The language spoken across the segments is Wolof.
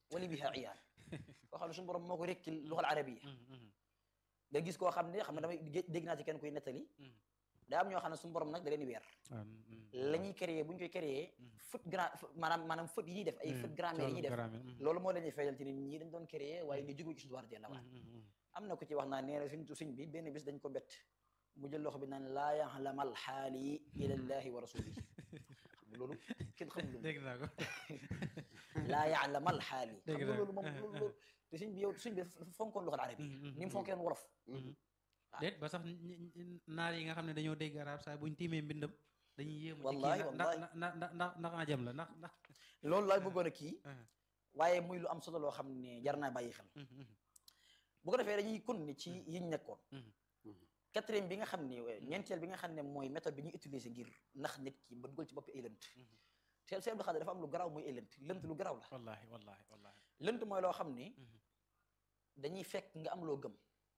wali biha iyaan koo xam ne suñu borom moo ko rekkil luxal arabiya nga gis koo xam ne xam ne damay dégg naa ci kenn kuy nettali daa am ñoo xam ne suñu borom nag da leen di weer la ñuy créer bu ñu koy créer faute grand maanaam maanaam faute yi ñuy def ay faute grammaire yi ñuy def loolu moo leen di feeñal ci nit ñi dañ doon créer waaye li jóge ci suñu war jëlla waat am na ku ci wax naa nee na suñ suñ bi benn bis dañ ko bett mu jël loxo bi naan laa yaxlamal xaali ilallahi wa rasulihi xam nga loolu kenn xamul lu dégg naa ko laa yaxlamal xaali xam nga loolu moom loolu te suñ bi yow suñ bi dafa fonkoon loxal arabi ni mu fonkeen wolof déet ba sax naar yi nga xam ne dañoo dégg arab saa buñ tiimee mbindam dañuy yéemu wallahi ndax ndax ndax ndax ajam la ndax ndax loolu laay bëggoon a kii waaye muy lu am solo loo xam ne jar naa bàyyi xel bu ko defee dañuy kon ni ci yiñ nekkoon quatrième bi nga xam ne ñeenteel bi nga xam ne mooy méthode bi ñuy utiliser ngir nax nit ki ba dugal ci bopp ay lënt teel seen xale dafa am lu garaaw muy ay lënt lënt lu garaaw la wallahi wallahi wallahi lënt mooy loo xam ne dañuy fekk nga am loo gëm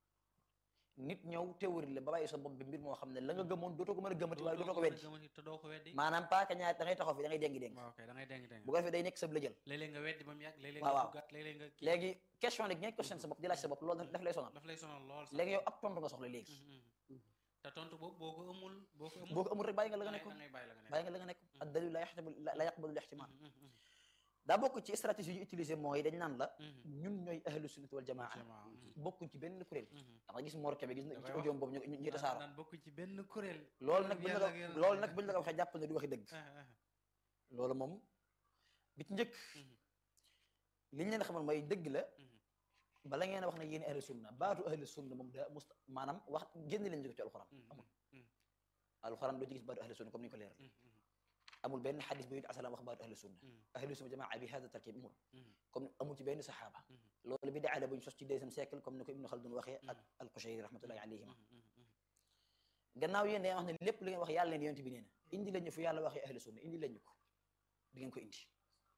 nit ñëw théorie la ba bàyyi sa bopp bi mbir moo xam ne la nga gëmoon dootoo ko mën a gëmati waaye dootoo ko weddi te doo ko weddi maanaam paaka ñaar da ngay taxaw fi da ngay déngi déng waaw kay da ngay déng déng bu ko defee day nekk sa lëjël léeg-léeg nga weddi ba mu yàgg léeg-léeg waaw nga waaw duggaat léeg-léeg nga kii léegi question nag ñeent question sa bopp di laaj sa bopp loolu daf lay sonal daf lay sonal lool sax léegi yow ab tontu nga soxla léegi te tontu boobu boo ko amul boo ko amul boo ko amul rek bàyyi nga la nga nekkoon da ngay bàyyi la nga nekk bàyyi nga la nga nekk ak dalil la yaxtabu la yaqbalu lixtimal daa bokk ci stratégie yu utilisé mooy dañ naan la ñun ñooy ahlu sunnati wal jamaa bokkuñ ci benn kuréel da nga gis Mor Kébé gis na ci audio boobu ñu ñu tasaaroo naan bokk ci benn kuréel loolu nag buñ la ko loolu nag buñ la ko waxee jàpp na du waxi dëgg loolu moom bi ci njëkk li ñu leen xamal mooy dëgg la bala ngeen a wax ne yéen ahlu sunna baatu ahlu sunna moom daa must maanaam wax génn leen jóge ci alxuraan amul alxuraan doo ci gis baatu ahlu sunna comme ni ñu ko leeral amul benn xadis bu yonent asalaam wax baatu ahlu sunna ahlu sunna jamaa bi hada tarkib amul comme amul ci benn saxaaba loolu bi daala bu ñu sos ci deuxième siècle comme ni ko Ibnu Khaldun waxee ak al-Qushayri rahmatullahi alayhima gannaaw yéen dañuy wax ne lépp li ngeen wax yàlla leen yonent bi nee na indi leen ñu fu yàlla waxee ahlu sunna indi leen ñu ko di ngeen ko indi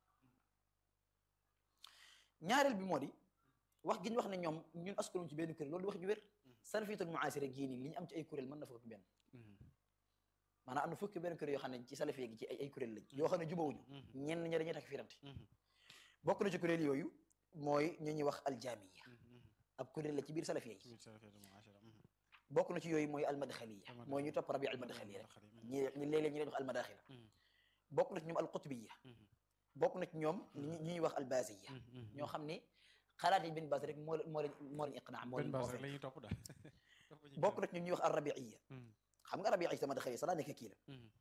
ñaareel bi moo di wax gi ñu wax ne ñoom ñun askanu ci benn kuréel loolu wax ju wér salafiyatul muasira gii nii li ñu am ci ay kuréel mën na fukki benn maanaam am na fukki benn kuréel yoo xam ne ci salafiya gi ci ay ay kuréel lañ yoo xam ne jubawuñu ñenn ña dañuy takk firante bokk na ci kuréel yooyu mooy ñu ñuy wax aljamiya ab kuréel la ci biir salafiya yi bokk na ci yooyu mooy almadxaliya mooy ñu topp rabi almadxali rek ñi ñi léeg-léeg ñu leen wax almadaxila bokk na ci ñoom alqutbiya bokk na ci ñoom ñi ñuy wax albasiya ñoo xam ne xalaat yi benn base rek moo moo leen moo leen iqnaa moo leen la ñuy topp daal bokk na ci ñoom ñuy wax alrabiiya xam nga rabiiya sama daxali sa daa nekk kii la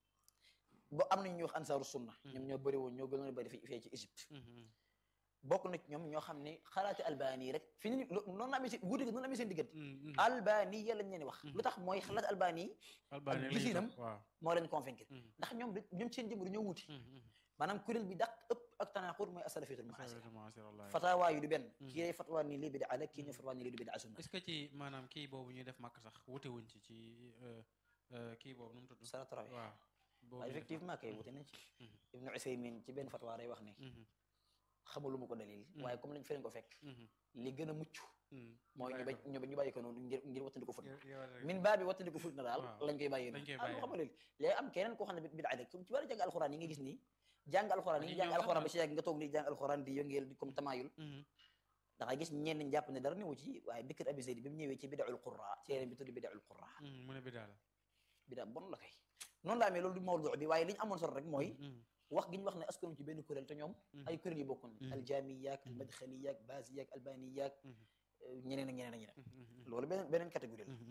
bo am nañ ñuy wax ansaaru sunna ñoom ñoo bëri woon ñoo gënoon a bëri fee ci Égypte bokk na ci ñoom ñoo xam ne xalaati albani rek fi ni noonu la amee seen wuute gi noonu la amee seen diggante albani ya lañ leen wax lu tax mooy xalaat albani ak gisinam moo leen convaincre ndax ñoom ñoom seen jëm dañoo wuute maanaam kuréel bi dàq ëpp ak tanaqur mooy asalafiyatul muasira fatawa yu du benn kii day fatwa ni lii bidaa la kii ñu fatwa ni lii du bidaa sunna est-ce que ci maanaam kii boobu ñuy def màkk sax wute wuñ ci ci kii boobu nu mu tudd salaatu rawih waaw waaw effectivement kay wute nañ ci ibnu usaymin ci benn fatwa day wax ne xamul lu mu ko dalil waaye comme lañ feneen ko fekk li gën a mucc mooy ñu bañ ñu bàyyi ko noonu ngir ngir wattandi ko fut min baa bi wattandi ko fut na daal lañ koy bàyyi noonu ah xam nga léegi léegi am keneen koo xam ne bidaa la ci bari jàng alxuraan yi nga gis nii jàng alxuraan yi jàng alxuraan ba si yàgg nga toog nii jàng alxuraan di yëngeel di comme tamayul da ngay gis ñenn ñi jàpp ne dara newu ci waaye Bikr Abi Zayd bi mu ñëwee ci bidaul qurra ci yeneen bi tudd bidaul qurra mu ne bidaa la bidaa bon la kay noonu la amee loolu du mawdu bi waaye li ñu amoon solo rek mooy wax gi ñu wax ne askanu ci benn kuréel te ñoom ay kuréel yu bokkoon aljamiyaak almadxaliyaak basiyaak albaniyaak ñeneen ak ñeneen ak ñeneen loolu beneen beneen catégorie la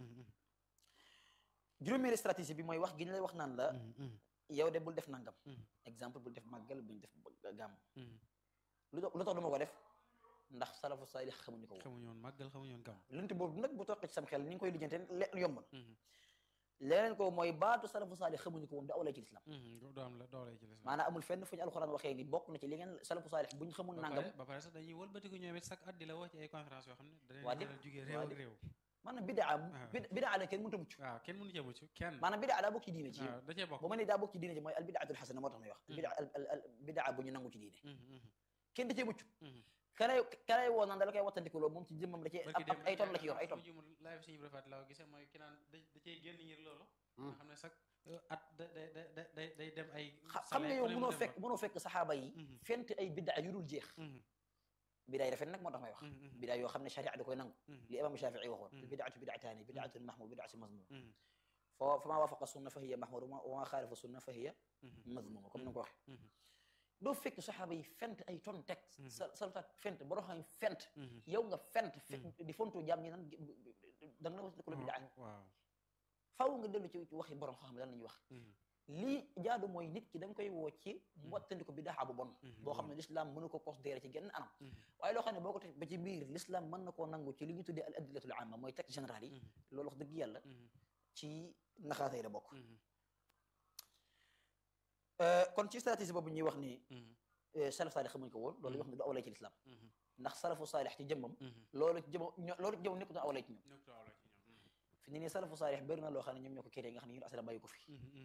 juróomeeri stratégie bi mooy wax gi ñu lay wax naan la yow de bul def nangam exemple bul def màggal bul def gàmm lu tax lu tax du ma ko def ndax salafu saalix xamuñu ko woon xamuñu woon màggal xamuñu woon gàmm lënt boobu nag bu toqee ci sam xel ni nga koy lijjante yomb na leneen ko mooy baatu salafu saalix xamuñu ko woon da awlay ci lislam du am la doolay ci lislam maanaam amul fenn fu ñu alxuraan waxee ni bokk na ci li ngeen salafu saalix buñ xamul nangam ba pare sax dañuy wëlbatiku ñoom it chaque at di la woo ci ay conférence yoo xam ne waa dañuy jugee réew ak réew maanaam bidaa bidaa la kenn mënut a mucc waaw kenn mënu cee mucc kenn maanaam bidaa daa bokk ci diine ci waaw da cee bokk bu ma ne daa bokk ci diine ci mooy al bidaatul xasana moo tax may wax bidaa al bidaa bu ñu nangu ci diine kenn da cee mucc kalay kalay woo naan da la koy wattandikuloo moom ci jëmmam da cee ay ton la ci yor ay ton live suñu rafet laa gisee mooy ki naan da cee génn ngir loolu nga xam ne sax at da da da day dem ay xam nga yow mënoo fekk mënoo fekk saxaaba yi fent ay bidaa yu dul jeex bidaay rafet nag moo tax may wax bidaay yoo xam ne sharia da koy nangu li imam Shafii waxoon bidaatu bidaataani bidaatun mahmud bidaatu mazmum foo fa maa waafaqa sunna fa hiya mahmud wa maa xaalifa sunna fa hiya mazmuma comme ni nga ko waxee doo fekk saxaaba yi fent ay ton teg sa salutaat fent boroo xam fent yow nga fent di fontu jaam ñi nan da nga na was ko la bidaa faaw nga dellu ci waxi borom xam ne lan la ñuy wax lii jaadu mooy nit ki da nga koy woo ci wattandiku bidaa bu bon boo xam ne l'islam mënu ko considéré ci genn anam waaye loo xam ne boo ko teg ba ci biir l'islam mën na koo nangu ci li ñu tuddee al adillatul amma mooy texte général yi loolu wax dëgg yàlla ci naxaatay la bokk kon ci stratégie boobu ñuy wax ni salaf saalix xamuñ ko woon loolu wax ne du awlay ci l'islam ndax salafu saalix ci jëmmam loolu ci jëmmam loolu ci jëmmam nekkutoon awlay ci ñoom fi ne nii salafu saalix bëri na loo xam ne ñoom ñoo ko créé nga xam ne ñun asala bàyyi ko fi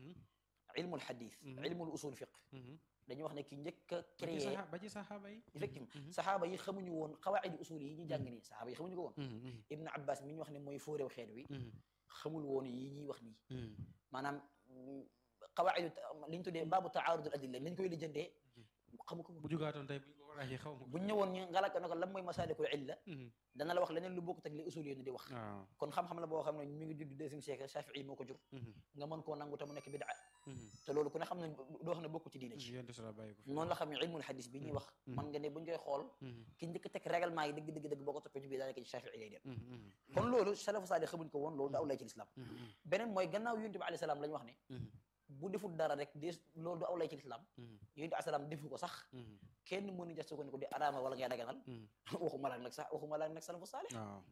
ilmul xadis ilmul usul fiq dañuy wax ne ki njëkk a créé ba ci saxaaba yi effectivement saxaaba yi xamuñu woon xawaidi usul yi ñu jàng nii saxaaba yi xamuñu ko woon ibnu abbas mi ñu wax ne mooy fóoréew xeet wi xamul woon yi ñuy wax nii maanaam xawaidu li ñu tuddee baabu taarudul adilla ni ñu koy lijjantee xamu ko bu jugaatoon tey buñ ko laajee xaw ma buñ ñëwoon ñu ngalaka na ko lan mooy masalikul illa dana la wax leneen lu bokkut ak li usul yi di wax kon xam-xam la boo xam ne mi ngi judd deuxième siècle Shafii moo ko jur nga mën koo nangu te mu nekk bidaa te loolu ku ne xam ne doo xam ne bokku ci diine ci noonu la xam ne ilmul hadis bi ñuy wax man nga ne buñ koy xool ki njëkk teg règlement yi dëgg dëgg dëgg boo ko toppee ci biir daanaka ci Shafii lay dem kon loolu salafu saalih xamuñ ko woon loolu daaw lay ci l'islam beneen mooy gannaaw yonent bi alayhi salaam la ñu wax ne bu deful dara rek de loolu du aw lay ci lislaam yonent asalaam defu ko sax kenn mënu ja sukkandiku di araama wala ngay daganal waxuma laak nag sax waxuma laak nag salafu saalih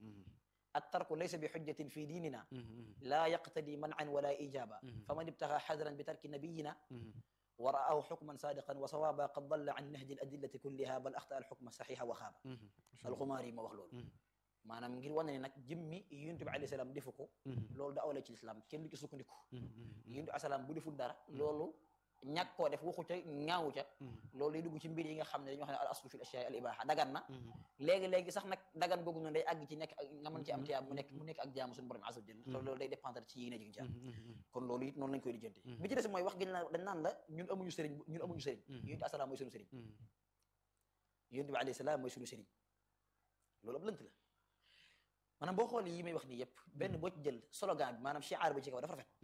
attarku laysa bi xujjatin fi diinina laa yaqtadi man'an wala ijaba faman ibtaxa xadran bi tarki nabiyina wa ra'ahu xukman saadiqan wa sawaaba qad dalla an nahji al adillati kulliha bal axta al xukma saxixa wa xaaba alxumaari yi ma wax loolu maanaam ngir wane ne nag jëmmi yonent bi alayhi salaam defu ko loolu da awla ci lislaam kenn du ci sukkandiku yonent bi asalaam bu deful dara loolu ñàkk koo def waxu ca ñaawu ca loolu day dugg ci mbir yi nga xam ne dañoo xam ne al aslu fi l ashyaa al ibaha dagan na léegi-léegi sax nag dagan googu noonu day àgg ci nekk ak nga mën ci am tiyaab mu nekk mu nekk ak jaamu suñu borom azza wa jalla te loolu day dépendre ci yéene ji nga ci am kon loolu it noonu lañ koy lijjanti bi ci des mooy wax gi dañ naan la ñun amuñu sëriñ ñun amuñu sëriñ yonent bi asalaam mooy suñu sëriñ yonent bi alayhi salaam mooy suñu sëriñ loolu ab lënt la maanaam boo xoolee yi may wax nii yëpp benn boo ci jël slogan bi maanaam shiar bi ci kaw dafa rafet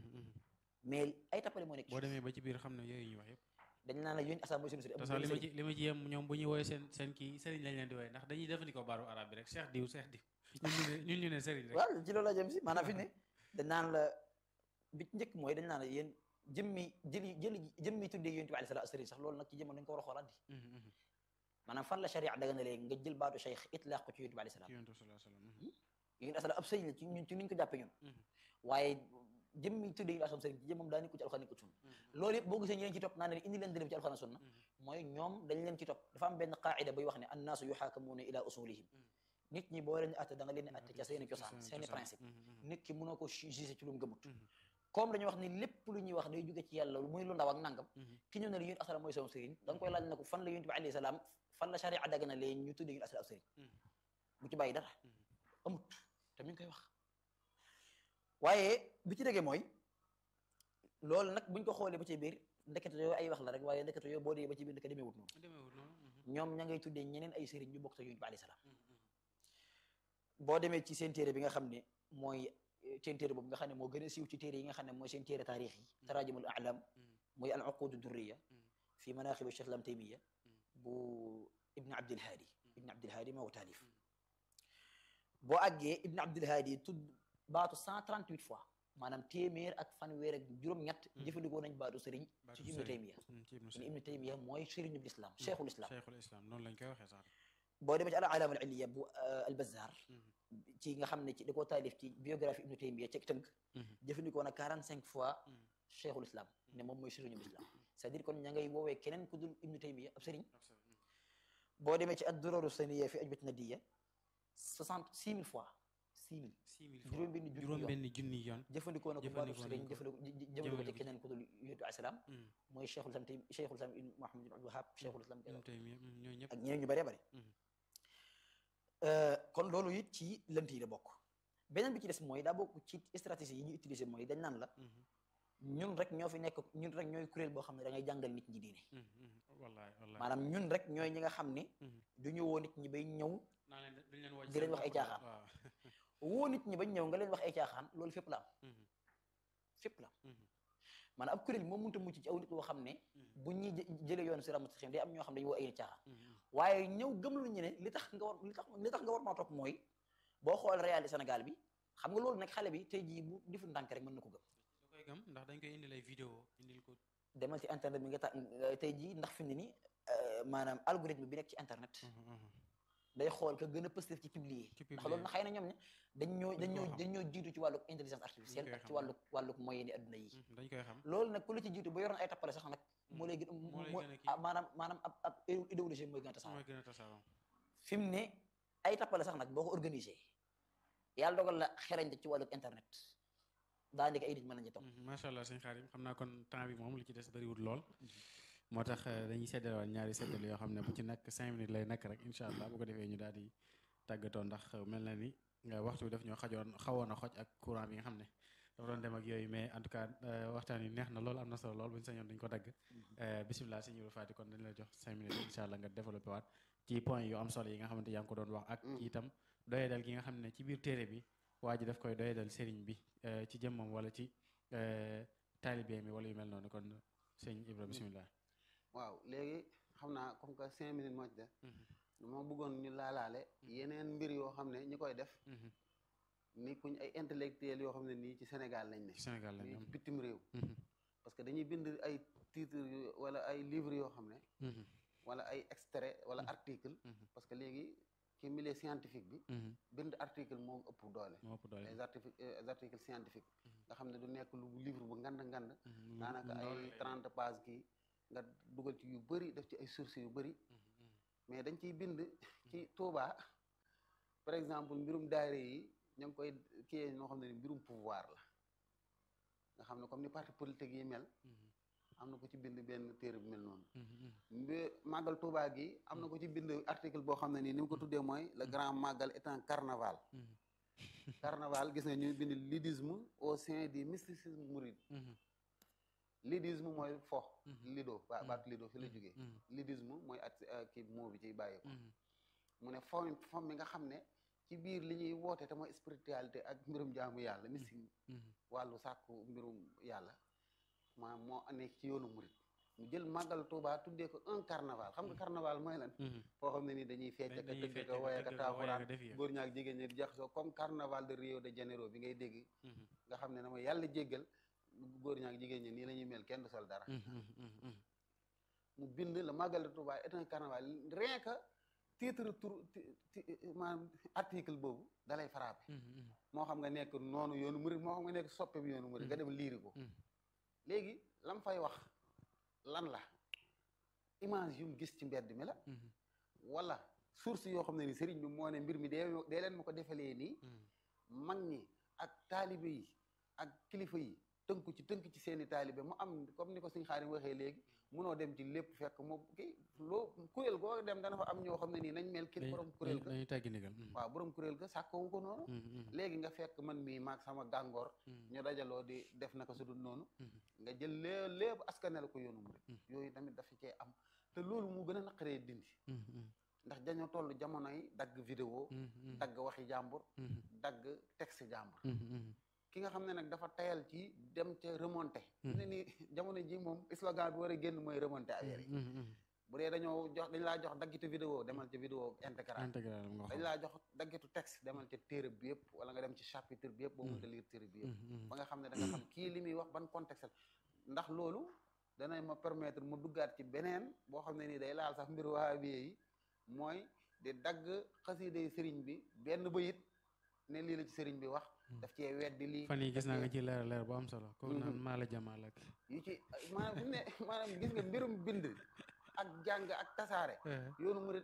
mais ay tappale moo nekk boo demee ba ci biir xam ne yooyu ñu wax yëpp dañ naan la yónni asalaam mooy sunu sëriñ te sax li ma ci li ma ci yem ñoom bu ñuy woowee seen seen kii sëriñ lañ leen di woowee ndax dañuy jëfandikoo baaru arab bi rek cheikh diw cheikh diw ñun ñu ne ñun ñu ne sëriñ rek waaw ci loolu la jëm si maanaam fi ne dañ naan la bi ci njëkk mooy dañ naan la yéen jëmmi jëli jëli jëmmi tuddee yonent bi alayhi salaatu sëriñ sax loolu nag ci jëmoon dañ ko war a xoolaat di maanaam fan la sharia daga na léegi nga jël baatu cheikh itlaaq ko ci yonent bi alayhi salaam yonent asalaam ab sëriñ la ci ñun ci niñ ko jàppee ñun waaye jëmmi tuddee yu asam sëriñ ci jëmmam daa nekku ci alxuraan nekku sunna loolu yëpp boo gisee ñu leen ci topp naa ne indi leen dërëm ci alxuraan sunna mooy ñoom dañ leen ci topp dafa am benn qaida buy wax ne annaasu yuxaakamuuna ila usulihim nit ñi boo leen atte da nga leen di atte ca seeni cosaan seeni principe nit ki mënoo ko jugé ci lu mu gëmut comme dañuy wax ni lépp lu ñuy wax day jóge ci yàlla muy lu ndaw ak nangam ki ñëw ne la yonent asalaam mooy sama sëriñ da nga koy laaj ne ko fan la yonent bi alayhi salaam fan la sharia dagg na leen ñu tuddee yonent asalaam sëriñ bu ci bàyyi dara amut te mi ngi koy wax waaye bi ci déggee mooy loolu nag buñ ko xoolee ba ci biir ndekete yooyu ay wax la rek waaye ndekete yooyu boo dee ba ci biir ndeke demeewut noonu ñoom ña ngay tuddee ñeneen ay sëriñ ñu bokk te yonent bi alayhi salaam boo demee ci seen téere bi nga xam ne mooy seen téere boobu nga xam ne moo gën a siiw ci téere yi nga xam ne mooy seen téere taarix yi tarajumul a'lam mooy al uqud durriya fi manaqib cheikh lam taymiya bu ibn abdilhaadi ibn abdilhaadi moo ko taalif boo àggee ibn abdilhaadi tudd baatu 138 fois maanaam téeméer ak fanweer ak juróom-ñett jëfandikoo nañ baatu sëriñ ci ibnu taymiya kon ibnu taymiya mooy sëriñu l'islam cheikhul islam cheikhul islam noonu lañ koy waxee sax boo demee ci al alaama al illiya bu al bazzar ci nga xam ne ci da koo taalif ci biographie ibnu taymiya ci tënk jëfandikoo na 45 fois cheikhul islam ne moom mooy sëriñu l'islam c'est-à-dire kon ña ngay woowee keneen ku dul ibnu taymiya ab sëriñ boo demee ci ad duraru saniya fi ajbat nadiya 66 000 fois 6 000 juróom benn juróom benn junni yoon jëfandikoo na ko baatu sëriñ jëfandikoo ci keneen ku dul yonent bi salaam mooy cheikhul islam tey cheikhul islam ibn Muhammad ibn Abdul Wahhab cheikhul islam ak ñeneen ñu bëree bëri kon loolu it ci lënt yi la bokk beneen bi ci des mooy daa bokk ci stratégie yi ñuy utiliser mooy dañ naan la ñun rek ñoo fi nekk ñun rek ñooy kuréel boo xam ne da ngay jàngal nit ñi diine wallaay wallaay maanaam ñun rek ñooy ñi nga xam ne du ñu woo nit ñi bay ñëw naa leen duñ leen woo di leen wax ay caaxaan waaw woo nit ñi bañ ñëw nga leen wax ay caaxaan loolu fépp la am fépp la am maanaam ab kuréel moom mënut a mucc ci aw nit boo xam ne bu ñuy jë- jëlee yoon si ramat day am ñoo xam ne dañu woo ay nit caaxaan waaye ñëw gëm lu ñu ne li tax nga war li tax li tax nga war maa topp mooy boo xool réalité Sénégal bi xam nga loolu nag xale bi tey jii bu difu ndànk rek mën na ko gëm da koy gëm ndax dañ koy indil ay vidéo indil ko demal ci internet bi nga ta tey jii ndax fi mu ne nii maanaam algorithme bi nekk ci internet day xool ka gën a positif ci publier Ci ndax publier. loolu na xëy na ñoom ne dañ ñoo dañ ñoo xam. dañ ñoo jiitu ci wàllu intelligence artificielle koy ak ci xam. wàllu wàllu moyen ni adduna yi dañ koy xam loolu nag ku la ci jiitu ba yoroon ay tappale sax nag moo lay gën a moo lay moo- gën a kii. ah, maanaam maanaam ab ab idéologie mooy gën a tasaaroo mooy gën a tasaaroo fi mu ne ay tappale sax nag boo ko organisé yàlla dogal la xerañte ci wàllu internet daanaka ay nit mën nañu ci topp macha allah sëñ Xaadim xam naa kon temps bi moom li ci des bëriwul lool moo tax eh, dañuy seddalewaat ñaari seddal yoo xam ne bu ci nekk cinq minutes lay nekk rek incha allah bu ko defee ñu daal di tàggatoo ndax eh, mel na ni eh, waxtu bi daf ñoo xajoon xawoon a xoj ak courant bi nga xam ne dafa doon dem ak yooyu mais en tout cas eh, waxtaan yi neex na lool am na solo lool bu ñu sañoon dañu ko dagg Eh, bisimilah sëñ Ibra Faty kon dañ la jox cinq minutes incha allah nga développé waat ci point yu am solo yi nga xamante yaa ngi ko doon wax ak ci itam doyedal gi nga xam ne ci biir téere bi waa ji daf koy doyedal sëriñ bi eh, ci jëmmam wala ci eh, taalibe mi wala yu mel noonu kon sëñ Ibra bisimilah. waaw léegi xam naa comme que cinq minutes moo ci def moo bëggoon ñu laalaale yeneen mbir yoo xam ne ñi koy def ni kuñ ay intellectuel yoo xam ne nii ci Sénégal lañ ne ci Sénégal lañ nii am. ci bitim réew Mhm, parce que dañuy bind ay titres yu- wala ay livres yoo xam ne mhm, wala ay extrait wala Mhm. article Mhm. parce que léegi ci milieu scientifique bi mhm. bind article moo ëpp doole moo ëpp doole. les articles les articles scientifiques nga xam ne du nekk lu livre bu ngand ngand Mhm, lu- daanaka lu ndaw ay lay trente pages kii nga dugal ci yu bëri def ci ay sources yu bëri doon. Mhm, mhm. mais dañ ciy bind ci Touba par exemple mbirum daayira yi ña ngi koy kiyee noo xam ne ni mbirum pouvoir la nga xam ne comme ni parti politique yi mel Mhm, am na ko ci bind benn téere bu mel noonu mhm, mhm. mbi màggal Touba gi am na ko ci bind article boo xam ne nii ni mu ko tuddee mooy le grand màggal est un carnaval Mhm, carnaval gis nga ñuy bind lidisme au sein du mysticisme mouride mhm, lidisme mooy fo Mhm. lido ba Mhm. baatu lido fi la jógee mhm, lidisme mooy at kii moo bi ciy bàyyi ko mhm. mu ne fo fo mi nga xam ne ci biir li ñuy woote te mooy spiritualité ak mbirum jaamu yàlla mystique Mhm, wàllu sàkku mbirum yàlla maanaam moo nekk ci yoonu murit mu jël màggal Tuubaa tuddee ko un carnaval xam nga carnaval mooy lan mhm. foo xam ne nii dañuy fecc ka dañuy tëgg fecc ka ka woye ka tëgg ka woye ka taaxuraan def yëf. góor ñaak jigéen ñi di jaxasoo comme carnaval de Rio de Janeiro bi ngay dégg Mhm, nga xam ne na ma yàlla jéggal góor ñaak jigéen ñi nii la ñuy mel kenn du sol dara mhm, mhm, mhm. mu bind la màggal de Touba est un carnaval rien que titre tur ti- ti- maanaam article boobu dalay frappé Mhm, mhm. moo xam nga nekk noonu yoonu murid moo xam nga nekk soppe bi yoonu murid nga dem liiri ko Mhm. léegi lam fay wax lan la image yu mu gis ci mbedd mi la Mhm, wala source yoo xam ne ni sëriñ bi moo ne mbir mi dee dee leen ma ko defalee nii mhm. mag ñi ak taalibe yi ak kilifa yi tënku ci tënk ci seeni taalibe mu am comme ni ko suñ xaarim waxee léegi munoo dem ci lépp fekk mu kii loo kuréel goo dem dana fa am ñoo xam ne nii nañ mel kii Dañuy- borom kuréel dañuy- ga dañuy teggi ndigal. Mhm, waaw borom kuréel ga sàkkoowu ko noonu mhm, mhm, léegi nga fekk man mii maag sama gàngoor mhm. ñu dajaloo di def naka su dul noonu Mhm. nga jël lée lépp askanel ko yoonu murid Mhm. yooyu tamit dafa cee am te loolu mu gën a naqaree dindi Mhm, mhm, ndax dañoo toll jamono yi dagg vidéo mhm, mhm. dagg waxi jàmbur Mhm, dagg texte jàmbur mhm, mhm. ki nga xam ne nag dafa tayal ci dem ca remonté ne ni jamono ji moom slogan bi war a génn mooy remonté affaire yi Mhm, mhm. bu dee dañoo jox dañ laa jox daggitu vidéo demal ca vidéo intégral intégral nga dañ xool. laa jox daggitu texte demal ca téere bi yëpp wala nga dem ci chapitre bi yëpp boo mënta lire téere bi yëpp Mhm, mhm. ba nga xam ne da nga xam kii li muy wax ban contexte la ndax loolu dana ma permettre mu duggaat ci beneen boo xam ne nii day laal sax mbir wahabiye yi mooy di dagg xasiiday sëriñ bi benn bayit ne lii la ci sëriñ bi wax daf cee weddi lii fan yi gis daf naa nga cee- ci leer leer bu am solo ko Mhm. naan maa la jamaal ak yu ci maanaam fi mu ne maanaam gis nga mbirum bind ak jàng ak tasaare yoonu murid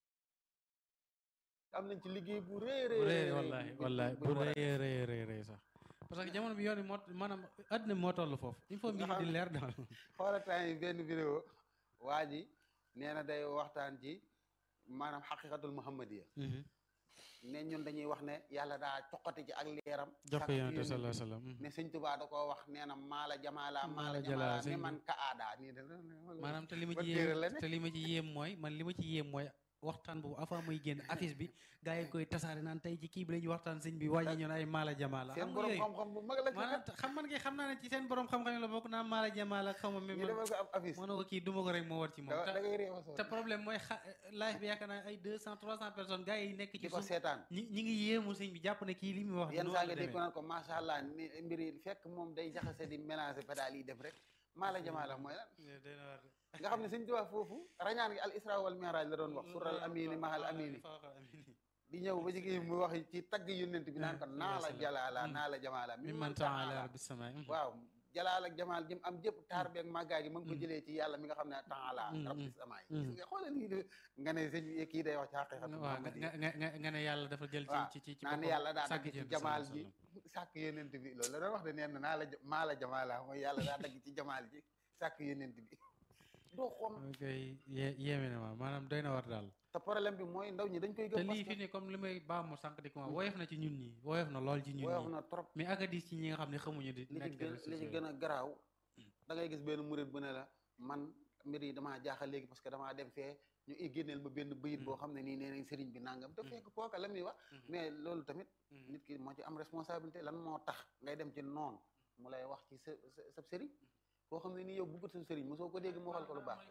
am nañ ci liggéey bu rëy rëy bu rëy rëy wallahi bu- wallahi bu bu ñu war a rëy rëy rëy rëy sax parce que jamono bi yoon yi moo maanaam àddina bi moo toll foofu il faut mbir yi di leer daal xoola temps yi benn vidéo waa ji nee na day waxtaan ci maanaam xaqiqatul muhammadiya Mhm, ne ñun dañuy wax ne yàlla daa coqati ci ak leeram jox ko sàkk ci yonent yonent sallallahu bi. alayhi wasallam ne sëñ Tuubaa da koo wax nee na maala jamaala maala Maala jamaala jalaa, ne sëñ bi. man ka aada nii de maanaam te li ma ban ci téere la yéem ne? te li ma ci yéem mooy man li ma ci yéem mooy waxtaan boobu avant muy génn affiche bi gars yi koy tasaare naan tey ci kii bi la ñuy waxtaan sëñ bi wàññi ñu ne ay maala jamaala seen xam nga borom yooyu xam-xam bu mag la ci maanaam kat xam man kay xam naa ne ci seen borom xam-xam la bokk naan maala jamaala xaw ma ñu même defal ko ab affiche moo ne ko kii duma ko rek moo war ci moom da da te ngay réew a sonn te problème mooy xa live bi yaakaar naa ay deux cent trois cent personnes gars yi nekk ci di ko suuf seetaan ñi ñi ngi yéemu sëñ bi jàpp ne kii li muy wax yenn noonu saa la nga dégg ko demee naan ko macha allah ni mbir yi fekk moom day jaxase di mélanger pédale yi def rek maala jamaala mooy lan doy na waar de. nga xam ne sëñ Tuubaa foofu rañaan gi al isra wal mi'raj la doon wax sural amini mahal amini di ñëw ba jigéen mu wax ci tagg yonent bi naan ko naa la jalaala naa la jamaala mi man taala rabbi sama waaw jalaal ak jamaal jëm am jëpp taar beeg màggaay gi ma ngi ko jëlee ci yàlla mi nga xam ne taala Mm, rabbi mm, samaay mm. nga xoolal lii de nga ne sëñ bi kii day wax ci xaqiqatu waaw nga Muhammadiyya. nga nga nga ne yàlla dafa jël waaw ci ci ci naan boppam yàlla daa sàkk dagg ci yonent jamaal sallallahu ji alayhi sàkk yonent bi loolu la doon wax de nee na naa la ja- maa la jamaala mooy yàlla daa dagg ci jamaal ji sàkk yonent bi doo xoom wasallam. ok yé- yéeme na ma maanaam doy na war daal te problème bi mooy ndaw ñi dañ koy te gëm parce lii fi que ne comme li may baamu sànq di ko wax woyof na ci ñun ñi woyof na lool ci ñun woyof ñi na trop mais ak a diis ci ñi nga xam ne xamuñu di li ci nekk gën réseaux li ci sociaux gën a garaaw da ngay gis benn murit bu ne la man mbir yi damaa jaaxal léegi parce que damaa dem fee ñu i génneel ma benn bëyit boo xam ne nii nee nañ sëriñ bi nangam te fekk kooka la muy wax mais loolu tamit nit ki moo ci am responsabilité lan moo tax ngay dem ci noonu mu lay wax ci sa sa sa sëriñ koo xam ne nii yow bëggut sa sëriñ mosoo ko dégg mu waxal ko lu baax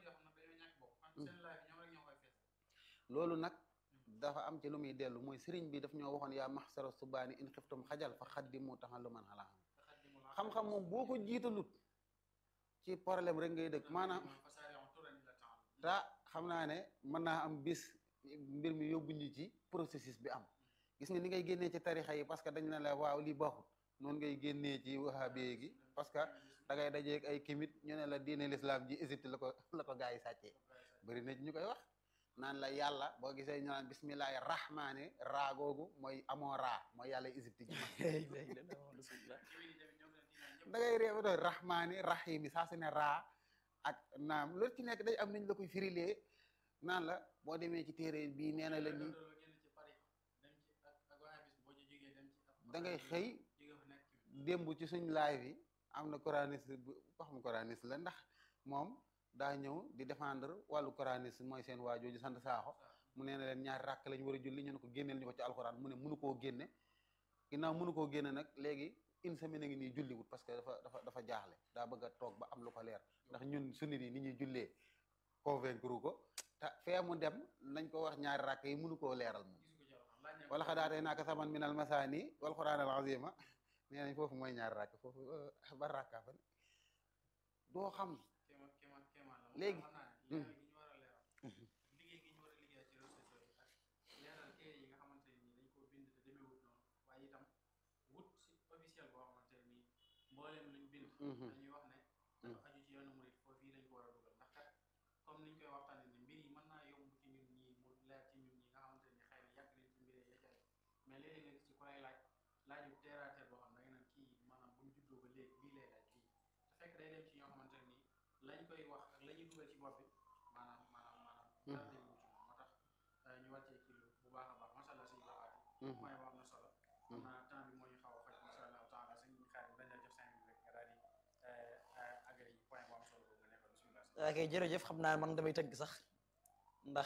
loolu nag dafa am ci lu muy dellu mooy sëriñ bi daf ñoo waxoon yaa maxsara subaani in xiftum xajal fa xaddimu taxalluman ala xam-xam moom boo ko jiitalut ci problème rek ngay dëkk maanaam ta xam naa ne mën naa am bis mbir mi yóbbu ñu ci processus bi am gis nga ni ngay génnee ci tarixa yi parce que dañ ne la waaw lii baaxut noonu ngay génnee ci wahabi gi parce que da ngay dajeeg ay kimit ñu ne la diine l'islam ji Égypte la ko la ko gaa yi sàccee bëri na ci ñu koy wax naan la yàlla boo gisee ñu naan bismillahi rahmaani raa googu mooy amoo raa mooy yàlla Égypte ji da ngay réew doon rahmaani rahimi saa su ne raa ak naam loolu ci nekk day am nañ la koy firilee naan la boo demee ci téere bii nee na la nii da ngay xëy démb ci suñ live yi am na coraniste bu ko xam coraniste la ndax moom daa ñëw di défendre wàllu coraniste mooy seen waajooju sant saaxo mu nee na leen ñaari ràkk lañ war a julli ñu ne ko génneel ñu ko ci alxuraan mu ne mënu koo génne ginnaaw mënu koo génne nag léegi une semaine a ngi nii julliwut parce que dafa dafa dafa jaaxle daa bëgg a toog ba am lu ko leer ndax ñun sunnit yi ni ñuy jullee convaincre ko te fee mu dem nañ ko wax ñaari ràkk yi mënu koo leeral moom wala xadaatee naaka saman minal masaani wal quraan al azima nee nañ foofu mooy ñaari ràkk foofu ba ràkkaa fa ne doo xam léegi liggéey gi ñu war a liggéey ci réseaux sociaux yi ak leeral téere yi nga xamante ne nii dañ koo bind te demeewut noonu waaye itam wut si officiel boo xamante ne nii mbooleem luñ bind dañuy wax ne dafa aju ci yoonu murit foofu yi lañ ko war a dugal ndax kat comme niñ koy waxtaane ne mbir yi mën naa yomb ci ñun ñii mu leer ci ñun ñi nga xamante ne ni xëy na yàgg nañ ci mbir yi yeccaay mais léeg-léeg nga gis ci ku lay laaj laaju terre à terre boo xam da nga naan kii maanaam bu mu juddoo ba léegi lii lay laaj lii te fekk day dem ci ñoo xamante ne nii lañ koy wax ak la ñuy dugal ci bopp bi maanaam maanaam maanaam dara day wuti moom moo tax ñu wàccee ci lu bu baax a baax macha allah suñu laxaati point bu am na solo xam naa temps bi moo ñu xaw a faj macha allah taala suñu xaar dañ la jox cinq minutes rek nga daal di agréé point bu am solo boobu nga nekkoon bismillah ok jërëjëf xam naa man damay tënk sax ndax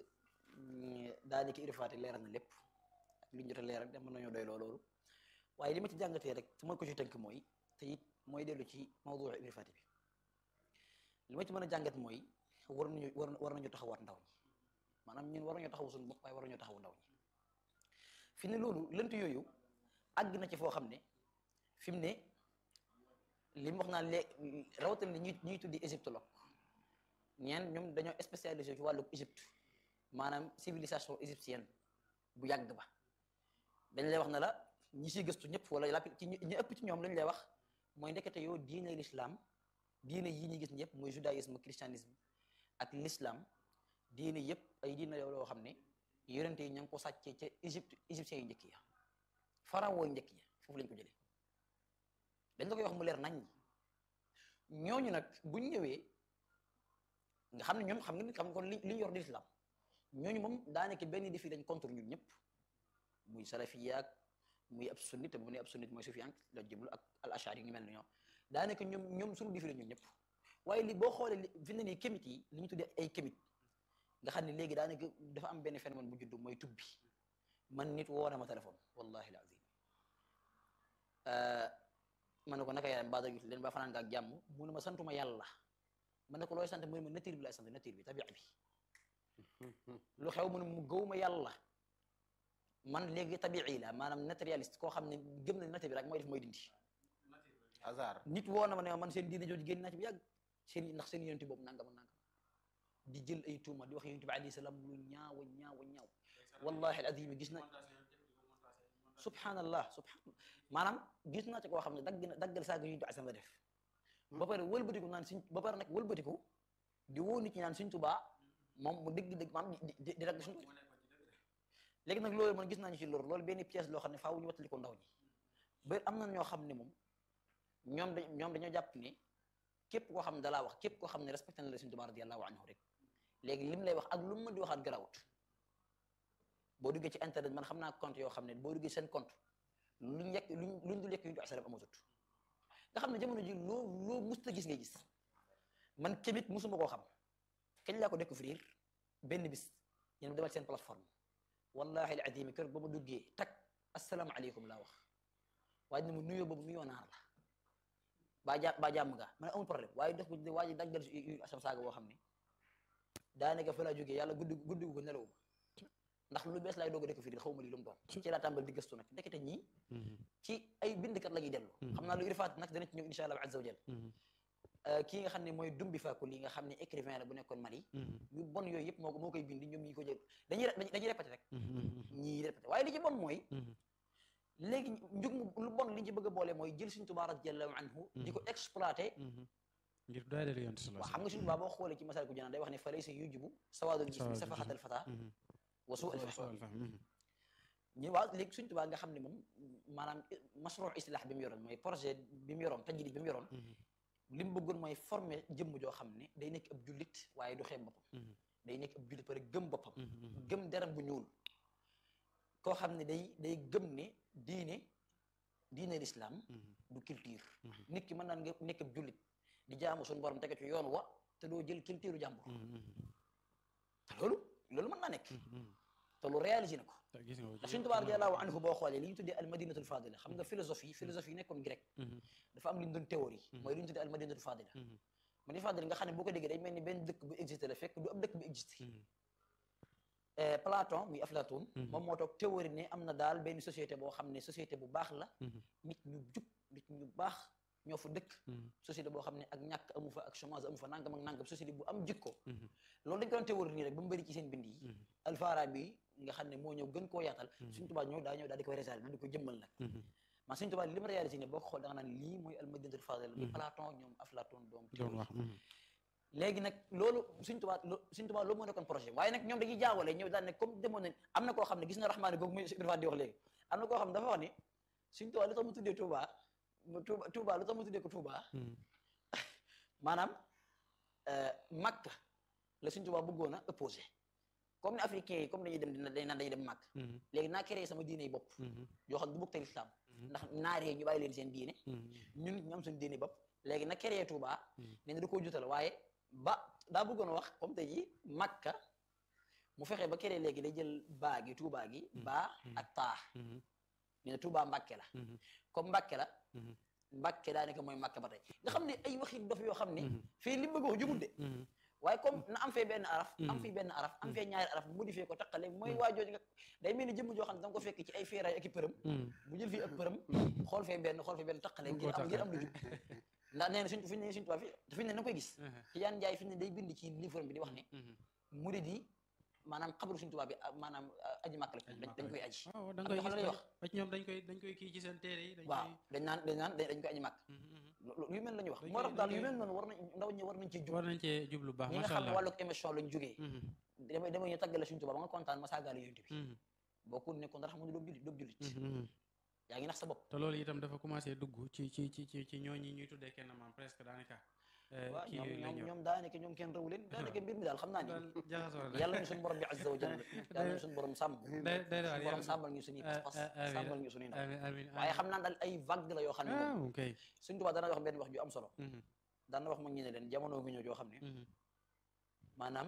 daanaka irifaati leeral na lépp ak li ñu jot a leeral de mën nañoo doy loo loolu waaye li ma ci jàngatee rek te mooy ko ci tënk mooy te it mooy dellu ci mawdu irifaati bi li ma ci mën a jàngat mooy war nañu war war nañu taxawaat ndaw ñi maanaam ñun war nañoo taxaw suñu bopp waaye war nañoo taxaw ndaw ñi fi ne loolu lënt yooyu àgg na ci foo xam ne fi mu ne li mu wax naan léegi rawatina li ñuy ñuy tuddi égyptologue ñeen ñoom dañoo spécialisé ci wàllu Égypte maanaam civilisation égyptienne bu yàgg ba dañ lay wax ne la ñi siy gëstu ñëpp wala la ci ñi ëpp ci ñoom lañ lay wax mooy ndekete yoo diine l'islam diine yi ñuy gis ñëpp mooy judaïsme christianisme ak l'islam diine yëpp ay diine yoo xam ne yonente yi ña ngi ko sàccee ca Égypte égyptiens yu njëkk ya pharaon yu njëkk ya foofu lañ ko jëlee dañ la koy wax mu leer nañ ñooñu nag buñ ñëwee nga xam ne ñoom xam nga ni xam kon li li yor di l'islam ñooñu moom daanaka benn défi lañ contre ñun ñëpp muy salafiyaak muy ab sunnit te bu ne ab sunnit mooy sufiyank la jublu ak al ashari yi ngi mel ni ñoom daanaka ñoom ñoom suñu différé ñun ñëpp waaye li boo xoolee li fi ne nii kémit yi li ñu tuddee ay kémit nga xam ne léegi daanaka dafa am benn phénomène bu juddu mooy tubbi man nit woo na ma téléphone wallahi al azim ma ne ko naka yaram baada leen ba fanaan nga ak jàmm mu ne ma santuma yàlla ma ne ko looy sant mu ne ma nature bi laay sant nature bi tabi'a bi lu xew mu ne mu gëwuma yàlla man léegi tabi'i la maanaam naturaliste koo xam ne gëm na nature bi rek mooy def mooy dindi hasard nit woo na ma ne ma man seen diine jooju génn naa ci bu yàgg seen ndax seen yonent boobu nangam ak nangam di jël ay tuuma di wax yonent bi alayhi salaam lu ñaaw a ñaaw a ñaaw wallahi al azim gis na subhanallah subhanallah maanaam gis naa ci koo xam ne dagg na daggal saaga yonent bi alayhi salaam la def ba pare wëlbatiku naan suñ ba pare nag wëlbatiku di woo nit ñi naan suñ tubaa moom mu dëgg dëgg maam di di di dagg suñ léegi nag loolu man gis naa ñu ci loolu loolu benn pièce loo xam ne faaw ñu wattali ko ndaw ñi ba am na ñoo xam ne moom ñoom da ñoom dañoo jàpp ne képp koo xam ne dalaa wax képp koo xam ne respecté na la suñ tubaa radiyallahu anhu rek léegi lim lay wax ak lu mu mën di waxaat garawut boo duggee ci internet man xam naa compte yoo xam ne boo duggee seen compte luñ yekk luñ luñ dul yekk yu ñu asalam amatut nga xam ne jamono ji loo loo musta gis ngay gis man kémit musuma koo xam kañ laa ko découvrir benn bis yéen demal seen plateforme wallahi al azim kër ba ma duggee tak asalaamaaleykum laa wax waaye dina ma nuyoo boobu nuyoo naar la baa ja baa jàmm nga man amul problème waaye def ko waa ji daggal yu asam saaga boo xam ne daanaka fa laa jógee yàlla guddi guddi gu ko nelawuma ndax lu bees laay doog a découvrir xaw ma lii lu mu doon ci laa tàmbal di gëstu nag ndekete ñii ci ay bindkat la ñuy dellu xam naa lu irifaat nag dana ci ñëw insha allah azza wa jal kii nga xam ne mooy dumbi faakul yi nga xam ne écrivain la bu nekkoon Mali yu bon yooyu yëpp moo ko moo koy bindi ñoom ñi ko jël dañuy dañuy répété rek ñii répété waaye li ci bon mooy léegi njug mu lu bon li ñu ci bëgg a boole mooy jël suñ Tuubaa radiyallahu anhu di ko exploité ngir doy dal yoon waaw xam nga suñu Tuubaa boo xoolee ci masal ko janaan day wax ne fa laysa yujibu sawaadul jismi safahatal fata wa suu al fahm ñu waaw léegi suñ Tuubaa nga xam ne moom maanaam masruu islah bi mu yoroon mooy projet bi mu yoroon tajrid bi mu yoroon li mu bëggoon mooy former jëmm joo xam ne day nekk ab jullit waaye du xeeb boppam day nekk ab jullit pare gëm boppam gëm deram bu ñuul koo xam ne day day gëm ne diine diine l'islam du culture nit ki mën naan nga nekk ab jullit di jaamu suñu borom tege ci yoon wa te doo jël culture jàmbur te loolu loolu mën naa nekk te lu réalisé na ko ndax suñu Tuubaa radiyallaahu anhu boo xoolee li ñu tuddee al madinatul fadila xam nga philosophie philosophie yi nekkoon grec dafa am li ñu doon théorie mooy li ñu tuddee al madinatul fadila madinatul fadila nga xam ne boo ko déggee day mel ni benn dëkk bu existé la fekk du ab dëkk bu existé Platon muy Aflaatoon moom moo toog théorie ne am na daal benn société boo xam ne société bu baax la nit ñu jub nit ñu baax ñoo fa dëkk société boo xam ne ak ñàkk amu fa ak chômage amu fa nangam ak nangam société bu am jikko loolu dañ ko doon théorie nii rek ba mu bëri ci seen bind yi Alfarabi nga xam ne moo ñëw gën koo yaatal Sëriñ Tuubaa ñëw daa ñëw daal di koy réaliser daal di ko jëmmal nag man Sëriñ Tuubaa li mu réalisé ne boo ko xool da nga naan lii mooy almadinatul fadila li Platon ñoom Aflaatoon doom doon wax léegi nag loolu Sëriñ Tuubaa Sëriñ Tuubaa loolu moo nekkoon projet waaye nag ñoom dañuy jaawale ñëw daal ne comme demoon nañ am na koo xam ne gis na raxmaani googu muy dafa di wax léegi am na koo xam ne dafa wax ne Sëriñ Tuubaa lu tax mu tuddee Tuubaa Tuuba Tuuba lu tax mu tuddee ko Tuuba maanaam Makka la Sëriñ Tuubaa bëggoon a opposé comme ne africains yi comme dañuy dem dina dañ naan dañuy dem Makka léegi naa créé sama diine yi bopp yoo xam ne du bokk te lislaam ndax naaree ñu bàyyi leen seen diine ñun ñu am suñu diine bopp léegi na créé Tuuba nee na da koo jutal waaye ba daa bëggoon a wax comme tey ji Makka mu fexe ba créé léegi day jël baa gi Tuuba gi baa ak taa nee na Tuuba Mbàkke la comme Mbàkke la Mbàkke daanaka mooy Mbàkke ba tey nga xam ne ay waxi dof yoo xam ne fii li mu bëgg wax jubul de waaye comme na am fee benn araf am fii benn araf am fee ñaari araf modifié ko taqale mooy waa jooju nga day mel ni jëmm joo xam ne da nga ko fekk ci ay feeraay ak i përëm mu jël fii ak përëm xool fee benn xool fee benn taqale ngir am ngir am lu jub ndax nee na suñ fi ne suñ tubaab fi fi ne na koy gis ci yaan njaay fi ne day bind ci livre bi di wax ne murid yi maanaam xabaru suñ tubaab bi maanaam aji màkk la dañ koy aji waaw da nga koy lay wax gis ñoom dañ koy dañ koy kii ci seen téere yi dañ waaw dañ naan dañ naan dañ koy aji màkk yu mel la ñuy wax moo tax daal yu mel noonu war nañ ndaw ñi war nañ cee jub war nañ cee jublu baax ñi nga macha xam ne allah wàllu émission lañ jógee damay damay ñu tàggale suñ tubaab ba nga kontaan ma saagaale yonent bi boo ko nekkoon dara xam nga doob jullit doob jullit yaa ngi nax sa bopp te loolu itam dafa commencé dugg ci ci ci ci ci ñooñi ñuy tuddee kenn maam presque daanaka waaw kii ñoom yooyu la ñoom ñor ñoom daanaka ñoom kenn rawu leen daanaka mbir mi daal xam naa ni daal jaxasoo na yàlla ñu suñu borom bi azza wa jalla yàlla ñu suñu borom sàmm day day daal suñu borom yàlla sàmmal ñu suñuy pas-pas ah, amiin. sàmmal ñu suñuy ndaw amiin amiin waaye xam naa daal ay vague la yoo xam ne ah moom ok suñ tubaab dana wax benn wax ju am solo Mhm, daan na wax mag ñi ne leen jamono ngi ñëw joo xam ne mhm, maanaam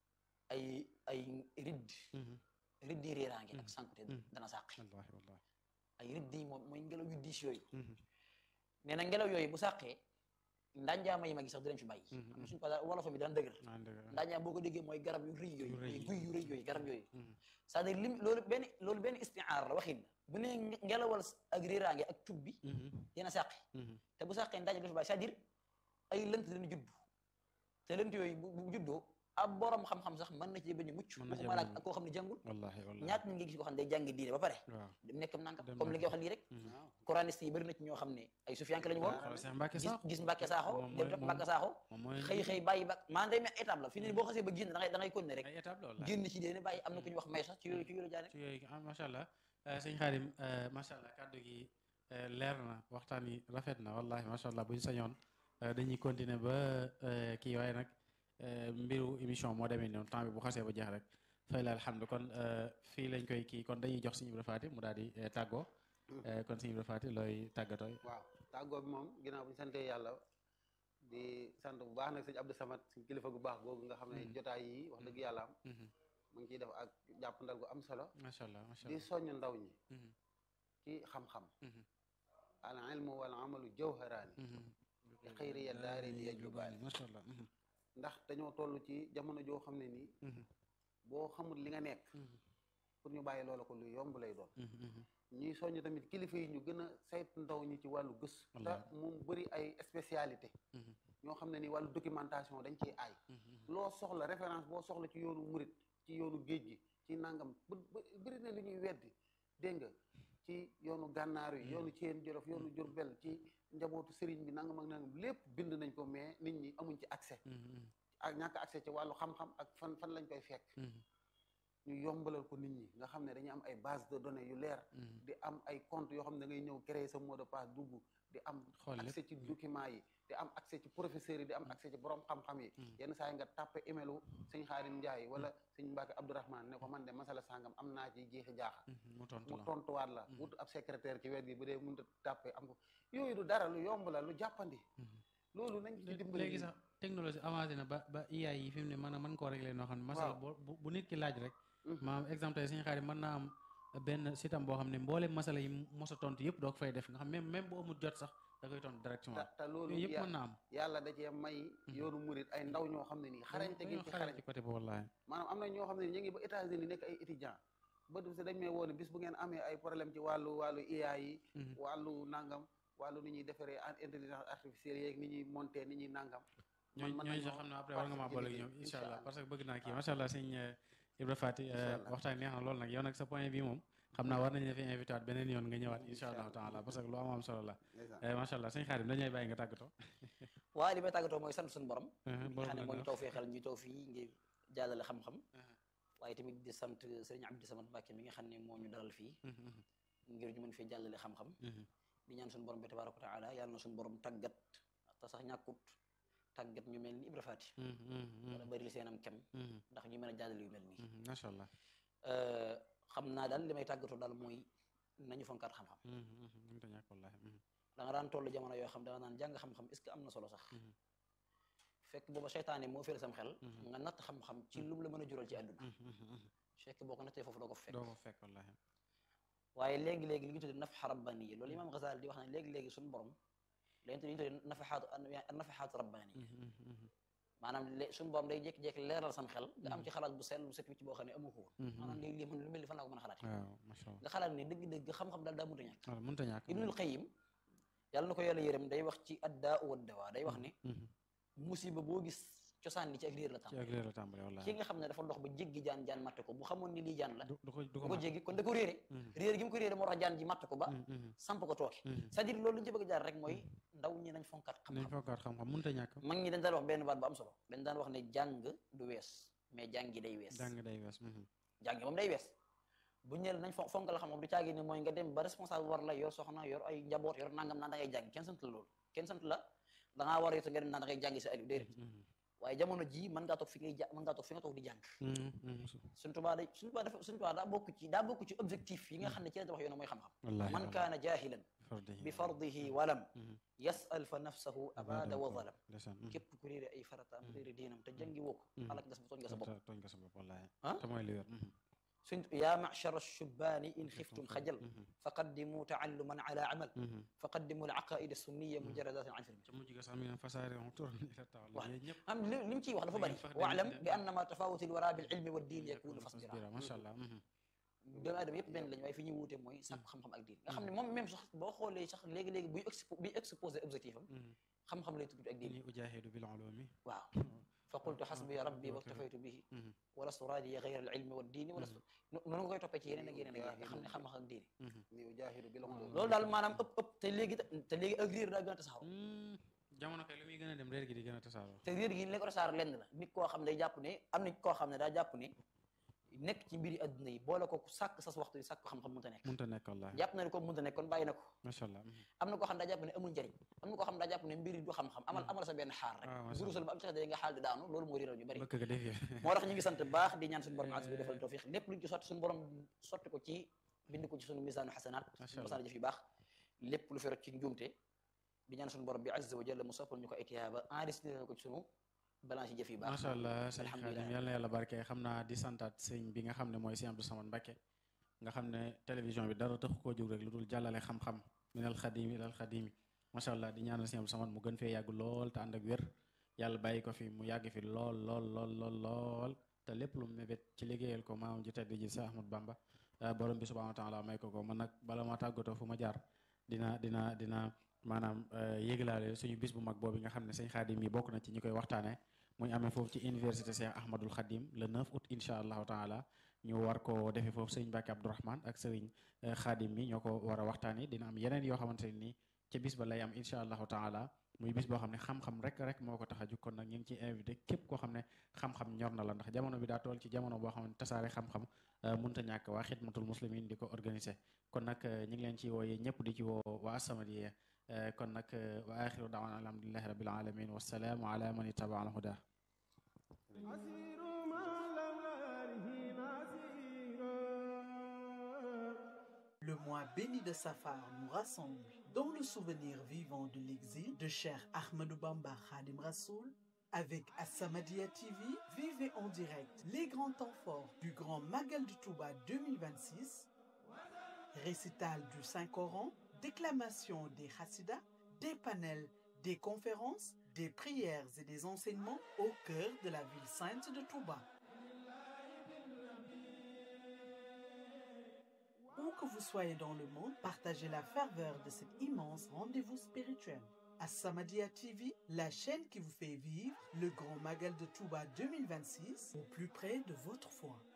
ay ay ridd mhm. ridd yi réeraange ak Mhm. sànkute Mhm. dana sàqi wallaahi wallaahi ay ridd yi moom mooy ngelaw yu diis yooyu Mhm, nee na ngelaw yooyu bu sàqee ndaanjaama yi mag yi sax dinañ fi bàyyi Mhm, am na suñu tubaab wolof bi daan dëgër ah, dëgg la. ndaanjaam boo ko déggee mooy garab yu rëy yooyu Yu rëy mooy yi. guy yu rëy yooyu garab yooyu Mhm, c'est-à-dire lim loolu benn loolu benn istiaar la waxin la bu ne ngelawal ak réeraange ak tub bi mhm, dina sàqi mhm. te bu sàqee ndaanjaam dafa bàyyi c'est-à-dire ay lënt dina judd te lënt yooyu bu bu juddoo ab borom xam-xam sax mën na ci bañ a mucc Mën na cee waxuma la bañ a ak koo xam ne jàngul wallaahi wallaahi ñaata ñu ngi gis koo xam ne day jàngi diine ba pare waaw dem nekkam nangam Dem comme li nga nangam. wax lii rek Mhm. waaw coraniste yi bëri na ci ñoo xam ne ay sufiyanke lañu woon xoolal Cheikh Mbacke gis Sakho gis Mbàkke Saaxo moom dem mooy- topp moom- Mbàkke Saaxo moom mooy xëy xëy bàyyi ba maanaam day mel étape la fi ne nii boo xasee ba génn da ngay da ngay continuer rek ay étape la wallaahi génn ci déene bàyyi am na ku ñu wax may sax ci yooyu ci yooyu jaane ci yooyu ah macha allah sëñ Xaadim macha allah kàddu gi eh, leer na waxtaan yi rafet na wallahi macha allah bu ñu sañoon eh, dañuy continuer ba eh, kii waaye nag eh, mbiru émission moo demee noonu temps bi bu xasee ba jeex rek fay la alhamdu kon eh, fii lañ koy kii kon dañuy jox sëñ Ibra Faati mu daal di eh, tàggoo Eh, kon sëñ Ibra Faati looy tàggatooy waaw tàggoo bi moom ginnaaw bu ñu santee yàlla di sant bu baax nag sëñ Abdou Samad suñ kilifa gu baax googu nga xam ne Mhm. jotaay yi wax dëgg yàlla am Mhm. mu ngi ciy def ak jàppandal gu am solo macha allah macha di allah soññ ndaw ñi Mhm. ci xam-xam Mhm. al ilmu wal amalu jawharaani Mhm. bi xayri ya daari li yajlubaani macha allah Mhm. ndax dañoo toll ci jamono joo xam ne nii Mhm. boo xamul li nga nekk Mhm. pour ñu bàyyi loola ko lu yomb lay doon Mhm. Mhm. ñuy soññ tamit kilifa yi ñu gën a saytu ndaw ñi ci wàllu gëstu te Wallaahi. moom bëri ay spécialité Mhm. ñoo xam ne ni wàllu documentation dañ ciy aay Mhm. loo soxla référence boo soxla ci yoonu murit ci yoonu géej gi ci nangam bë bëri na lu ñuy weddi dégg nga ci yoonu gànnaar yi yoonu Ceen Jolof yoonu Jurbel ci njabootu sëriñ bi nangam ak nangam lépp bind nañ ko mais nit ñi amuñ ci accès Mhm. ak ñàkk accès ci wàllu xam-xam ak fan fan lañ koy fekk Mhm. ñu yombalal ko nit ñi nga xam ne dañuy am ay base de données yu leer Mhm. di am ay compte yoo xam ne da ngay ñëw créer sa mot de passe dugg di am Xool lépp. accès ci document yi di am accès ci professeurs yi di am accès ci borom xam-xam yi Mhm. yenn saa yi nga tàppe emailu sëñ Xaarim Njaay wala sëñ Mbàkke Abdourahman ne ko man de masala sangam am naa ci jeexi jaaxa Mhm. mu tontu mu la tontuwaat la Mhm. wut ab secrétaire ci wet gi bu dee mënut a tàppe am ko yooyu du dara lu yomb la lu jàppandi Mhm. loolu nañ ci dimbali léegi sax technologie avancé na ba ba IA yi fi mu ne mën a mën koo régler noo xam ne masala Waaw. boo bu bu nit ki laaj rek Mhm. maanaam exemple tey suñu xarit mën naa am benn sitam boo xam ne mboolem masala yi mos a tontu yëpp doo ko fay def nga xam même même bu amul jot sax da koy tontu te directement te loolu yooyu yëpp ya- mën naa am yàlla da cee may yoonu murit ay ndaw ñoo xam ne nii xarañte gi dañoo ci xarañ xarañ ci côté boobu wallaahi maanaam am na ñoo xam ne ñu ngi ba États-Unis nekk ay étudiant ba du si dañ may woone bis bu ngeen amee ay problème ci wàllu wàllu IA yi Mhm. wàllu nangam wàllu ni ñuy defaree en- intelligence artificielle yeeg ni ñuy monter ni ñuy nangam ñooñu mën ñooñu sax nañoo xam ne après war nga maa boole ak ñoom participer incha allah incha parce que bëgg naa kii macha allah sëñ euh, Ibra Fati euh, Incha allah. waxtaan neex na lool nag yow nag sa point bi moom xam naa war nañu la fi invité waat beneen yoon nga ñëwaat incha Incha allahu allah. taala parce que lu am am solo la ndeysaan. Eh, macha allah sëñ Xaadim dañu lay bàyyi nga tàggatoo waaye li may tàggatoo mooy sant suñu borom Mhm, nga borom xam ne la moo ñu neex. taw fee xel ñu taw fii ngir jàllale xam-xam Mhm. waaye tamit di sant sëriñ Abdou Samad Mbàkke mi nga xam ne moo ñu dalal fii Mhm, mhm, ngir ñu mën fee jàllale xam-xam mhm. di ñaan suñu borom bi tabaaraka wa taala yàlla na suñu borom tàggat te sax ñàkkut tàggat ñu mel ni Ibra Faati Mhm, mhm, wala bari li seenam kem mhm, ndax ñu mën a jàllale yu mel nii mhm, macha allah Euh, xam naa daal li may tàggatoo daal mooy nañu fonkaat xam-xam Mhm, mhm, mënta ñàkk wallaahi mhm, da nga daan toll jamono yoo xam da nga naan jàng xam-xam est-ce que am na solo sax mhm, fekk booba seytaane moo féere sam xel Mhm. nga natt xam-xam ci lu mu la mën a jural ci àdduna mhm, mhm, mhm. fekk boo ko nattee foofu doo ko fa fekk doo ko fekk wallaahi waaye léegi-léegi li ñu tuddee nafaxa rabbani loolu imaam Ghazali di wax ne léegi-léegi suñu borom léegi li ñu tuddee nafaxaatu nafaxaatu rabbani Mhm, mhm, mhm, maanaam lé suñu borom day jékki-jékki leeral sam xel nga am ci xalaat bu sell bu set wicc boo xam ne amu ko woon mhm, maanaam mhm. léegi lii man lu mel ni fan laa ko mën a xalaat waaw macha allah nga xalaat ne dëgg-dëgg xam-xam daal daa mënta ñàkk voilà mënta ñàkk Ibnul Qayyim yàlla na ko yàlla yërëm day wax ci addaa wa dawaa day wax ne Mhm, musiba boo gis cosaan li ci ak réer la ci tàmbali ak réer la tàmbale wallaahi ki nga xam ne dafa dox ba jéggi jaan jaan matte ko bu xamoon ni lii jaan la du du ko du du ko ko mën. jéggi kon da ko réere Mhm, réer gi mu ko réere moo tax jaan ji matt ko ba mhm, mhm, samp ko tooke mhm. c'est-à-dire loolu li ñu ci bëgg a jaar rek mooy ndaw ñi nañ fonkaat nañ xam-xam fokkaat xam-xam mënta ñàkk mag ñi dañ daan wax benn baat bu am solo dañ daan wax ne jàng du wees mais jàngi day wees jàng day wees mhm, jàngi moom day wees bu ñu nee nañ fon fonkal xam-xam du caagi ne mooy nga dem ba responsable war la yor soxna yor ay njaboot yor nangam naan da ngay jàng kenn sant la loolu kenn sant la da ngaa war a yota nga dem naan da ngay jàngi sa alif déedéet waaye jamono ji mën ngaa toog fi ngay ja mën ngaa toog fi nga toog di jàng suñ tubaa day suñ tubaa dafa suñ tubaa daa bokk ci daa bokk ci objectif yi nga xam ne ci la tabax yoon mooy xam-xam wallaahi man kaana jahilan bi fardihi walam yasal fa nafsahu abada wa zalam képp ku réere ay farataam réere diinam te jàngi woo ko alak nga sa tooñ nga sa bopp tooñ nga sa bopp wallaahi ah te mooy li wér suñ yaa machara shubaani in xiftum xajal faqaddimu taalluman ala amal faqaddimu al aqaida sunniya mujaradatin an filmi te mujj ga sax mi ngi naan fasaare on turan ila tawalla waaw yooyu ñëpp am li li mu ciy wax dafa bëri fax waalam dem- bi annama tafawuti l wara bil ilmi wa diin yakunu fasbira macha allah doomu aadama yëpp benn lañu waaye fi ñuy wuute mooy sàkku xam-xam ak diin nga xam ne moom même sax boo xoolee sax léegi-léegi buy expo buy exposé objectif am xam-xam lay tudd ak diin inni ujahidu bil ulumi waaw fa qultu xasbiya rabbi waktafaytu bihi walastu raadiya gayra al ilmi wa diini walastu noonu nga koy toppee ci yeneen ak yeneen ak yeneen nga xam ne xam-xam ak diine ni ujaahidu bil ulum loolu daal maanaam ëpp ëpp te léegi te léegi ak réer daa gën a tasaaroo jamono kay lu muy gën a dem réer gi di gën a tasaaroo te réer gi li ko tasaaroo lenn la nit koo xam ne day jàpp ne am na koo xam ne daa jàpp ne nekk ci mbiri adduna yi boole ko sàkk sas waxtu yi sàkk xam-xam mënta nekk mënta nekk wallaahi jàpp na ne ko mënta nekk kon bàyyi na ko macha allah am na koo xam ne daa jàpp ne amul njëriñ am na koo xam ne daa jàpp ne mbiri du xam-xam amal amal sa benn xaar rek Ah, macha gurusal ba am tax de nga xaal di daanu loolu moo réeral ñu bari bëkk ga defee moo tax ñu ngi sant baax di ñaan suñu borom azza bi defal tawfiq lépp luñ ci sotti suñu borom sotti ko ci bind ko ci suñu misaanu xasanaat Macha suñu Allah. masaana jëf yu baax lépp lu fi rek ci njuumte di ñaan suñu borom bi azza wa jalla mu soppal ñu ko ay tiyaaba enregistré ko ci suñu balance yi jëf yu baax macha allah sëñ alhamdulilah Xaadim yal na yàlla barke xam naa di santaat sëñ bi nga xam ne mooy sëñ Abdou Samad Mbakke nga xam ne télévision bi dara taxu koo jóg rek lu dul jàllale xam-xam minal xadimi ilal xadimi macha allah di ñaanal sëñ Abdou Samad mu gën fee yàgg lool te ànd ak wér yàlla bàyyi ko fi mu yàgg fi lool lool lool lool lool te lépp lu mu mébét ci liggéeyal ko maamam ji tedd ji sa Ahmad Bamba ah, borom bi subhanahu wa taala may ko ko man nag bala ma tàggatoo fu ma jaar dina dina dina maanaam eh, yéglaale suñu bis bu mag boobu nga xam ne sëñ Xaadim yi bokk na ci ñi koy waxtaanee muy amee foofu ci université Cheikh Ahmadul Khadim le 9 août incha allahu taala ñu war ko defee foofu sëriñ Mbacke Abdourahmane ak sëriñ eh, Khadim mi ñoo ko war a waxtaanee dina am yeneen yoo xamante ne nii ca bis ba lay am incha allahu taala muy bis boo xam ne xam-xam rek rek moo ko tax a jug kon nag ñu ngi ciy invité képp koo xam ne xam-xam ñor na la ndax jamono bi daa toll ci jamono boo xam ne tasaare xam-xam eh, mënta ñàkk waa xidmatul muslimin di ko organiser kon nag eh, ñu ngi leen ci wooyee ñëpp di ci woo waa As-Samadiyya eh, kon nag eh, wa axiru daawana alhamdulillahi rabbil alamin wassalaamu ala man ittaba al huda Le mois béni de Safar nous rassemble dans le souvenir vivant de l'exil de Cheikh Ahmadou Bamba Khadim Rassoul. Avec As-Samadiyya TV, vivez en direct les grands temps forts du Grand Magal du Touba 2026, récital du Saint-Coran, déclamation des Hassidas, des panels, des conférences, des prières et des enseignements au cœur de la ville sainte de Touba. Où que vous soyez dans le monde, partagez la ferveur de cet immense rendez-vous spirituel. As-Samadiyya TV, la chaîne qui vous fait vivre le grand magal de Touba 2026 au plus près de votre foi.